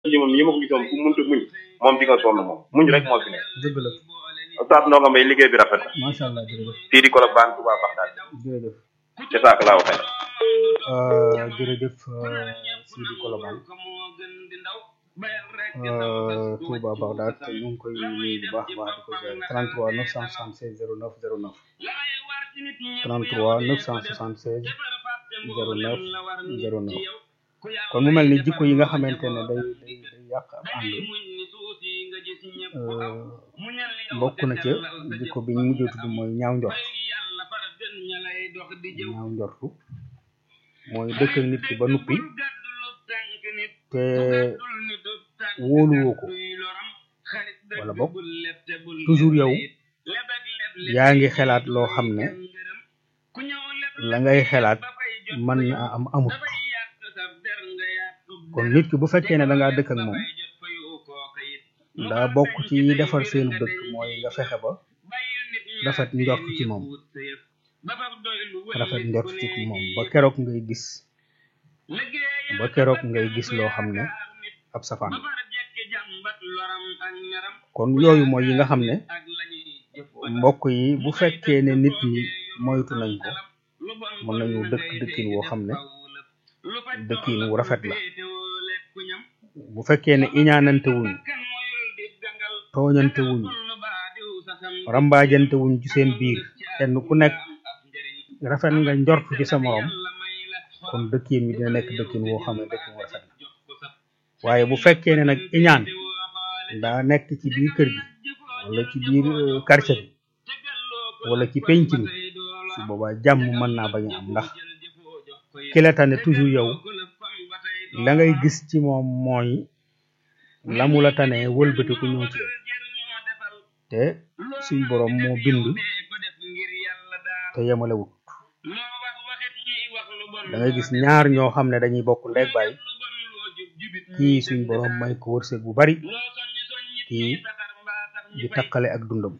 ji moom ñi ma ko gisoon ku mënta muñ moom di nga sonn moom muñ rek moo fi nekk dëgg la Oustaz Ndongo Mbaye liggéey bi rafet na macha allah jërëjëf fii di kolog baan Touba Baxdaad jërëjëf ca saak laa waxee Euh, jërëjëf euh, Sidi Kolobane euh, Touba Bagdad ñu ngi koy nuyu bu baax a baax di ko jaay 33 976 09 09 33 976 09 09 kon mu mel ni jikko yi nga xamante ne day day day yàq ab ànd euh, bokk na ca jikko bi ñu mujjee tudd mooy ñaaw njort ñaaw njortu mooy dëkk ak nit ki ba nuppi te wóoluwoo ko wala bokk toujours yow yaa ngi xelaat loo xam ne la ngay xelaat mën na am amut kon nit ki bu fekkee ne da ngaa dëkk ak moom daa bokk ci ñi defar seen dëkk mooy nga fexe ba rafet njort ci moom rafet njort ci moom ba keroog ngay gis ba keroog ngay gis loo xam ne ab safaan la kon yooyu mooy yi nga xam ne mbokk yi bu fekkee ne nit ñi moytu nañ ko mën nañu dëkk dëkkin woo xam ne dëkkin wu rafet la bu fekkee ne iñaanante wuñ tooñante wuñ rambaajante wuñ ci seen biir kenn ku nekk rafet nga njort ci sa morom kon dëkkin bi dina nekk dëkkin woo xam ne dëkkin wu rafet la waaye bu fekkee ne nag iñaan daa nekk ci biir kër gi wala ci biir euh, quartier bi wala ci penc mi su boobaa jàmm mën naa bañ a am ndax ki la tane toujours yow la ngay gis ci moom mooy la mu la tane wëlbati ku ñëw ci yow te suñ borom moo bind te yemalewut da ngay gis ñaar ñoo xam ne dañuy bokk ndeeg baay kii suñ borom may ko wërsëg bu bari kii di takkale ak dundam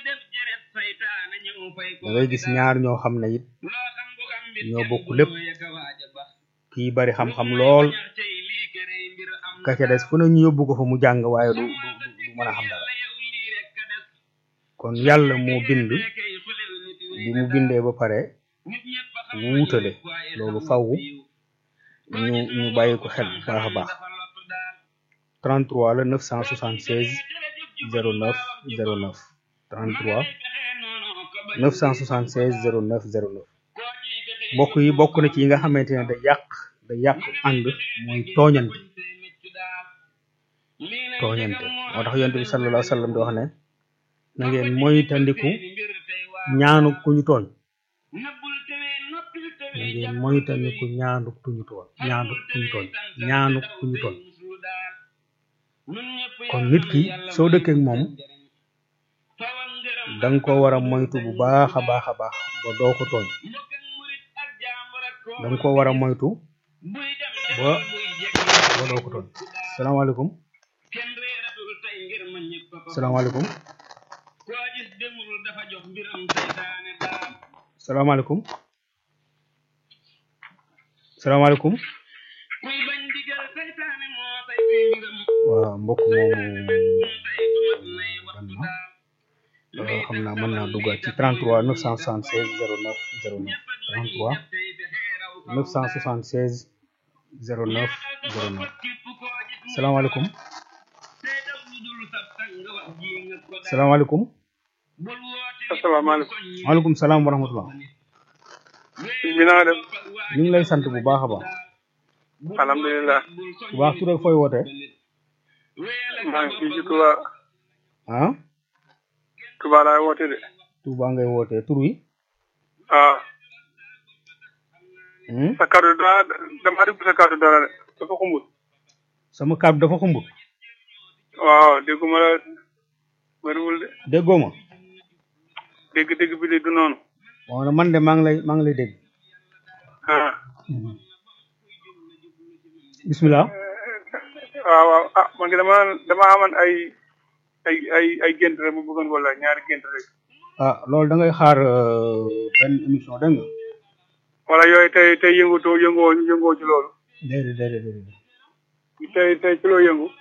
da ngay gis ñaar ñoo xam ne it ñoo bokk lépp kii bari xam-xam lool ka ca des fu ne ñu yóbbu ko fa mu jàng waaye du du du mën a xam dara kon yàlla moo bind bi mu bindee ba pare wuutale loolu faw ñu ñu bàyyi ko xel bu baax a baax 33 la 976 09 09 33 976 09 09 mbokk yi bokk na ci yi nga xamante ne da yàq da yàq ànd mooy tooñante tooñante moo tax yonent bi sallallahu alayhi wa sallam di wax ne na ngeen moytandiku ñaanu ku ñu tooñ na ngeen moytandiku ñaanu ku ñu tooñ ñaanu ku ñu tooñ ñaanu ku ñu tooñ kon nit ki soo dëkkee ak moom da nga ko war a moytu bu baax a baax a baax ba doo ko tooñ da nga ko war a moytu ba ba doo ko tooñ salaamaaleykum salaamaaleykum salaamaaleykum salaamaaleykum waaw mbokk moomu dem na xam naa mën naa duggaat ci 33 976 09 09 33 976 09 09 salaamaaleykum salaamaaleykum asalaamaaleykum maaleykum salaam wa rahmatullah sëñ bi na nga def ñu ngi lay sant bu baax a baax alhamdulilah bu baax tur ak fooy wootee maa ngi fii ci Touba ah Touba laay woote de Touba ngay wootee tur wi waaw hmm? sa kàddu daa dama dégg sa kàddu dara de dafa xumbut sama kàddu dafa xumbut waaw dégguma la bëriwul de déggoo ma dégg-dégg bi de du noonu waaw man de maa ngi lay maa ngi lay dégg ah bismillah waaw waaw ah man ngi dama dama amoon ay ay ay ay gént rek bu bëggoon wala ñaari gént rek ah loolu da ngay xaar euh, benn émission dégg nga wala yooyu tey tey yëngatoo yëngoo yëngoo ci loolu déedéet déedéet déedéet tey tey ci loo yëngu